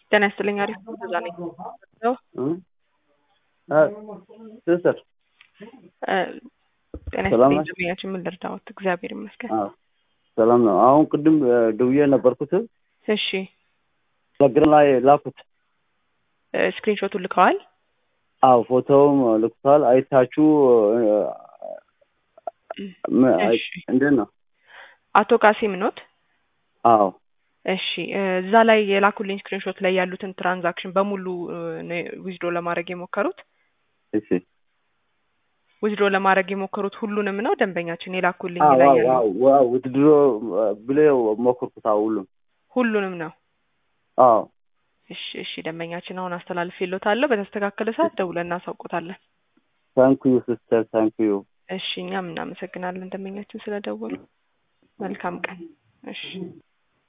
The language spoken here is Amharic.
ጤና ይስጥልኝ። አሪፍ ነው። እዛ ነኝ። ስስር እ ጤና ሰላም ይስጥልኝ። ነሽ? ደንበኛችን ምን ልርዳዎት? እግዚአብሔር ይመስገን። አዎ ሰላም ነው። አሁን ቅድም እ ደውዬ ነበርኩት እሺ ቴሌግራም ላይ ላኩት። እ ስክሪንሾቱን ልከዋል? አዎ ፎቶውም ልኩታል። አይታችሁ እ ም- አይ- እሺ እንዴት ነው? አቶ ቃሲም ኖት? አዎ እሺ እ እዛ ላይ የላኩልኝ ስክሪንሾት ላይ ያሉትን ትራንዛክሽን በሙሉ ዊዝድሮ ለማድረግ የሞከሩት እሺ ዊዝድሮ ለማድረግ የሞከሩት ሁሉንም ነው ደንበኛችን የላኩልኝ አዎ ላይ አዎ ያሉ አዎ ዋው ውድድሮ ብለው ሞከርኩት። አዎ ሁሉም ሁሉንም ነው። አዎ እሺ እሺ ደንበኛችን አሁን አስተላልፌልዎታለሁ። በተስተካከለ ሰዓት ደውለን እናሳውቆታለን። ታንክዩ ሲስተር ታንክዩ እሺ እኛም እናመሰግናለን ደንበኛችን ስለደወሉ። መልካም ቀን። እሺ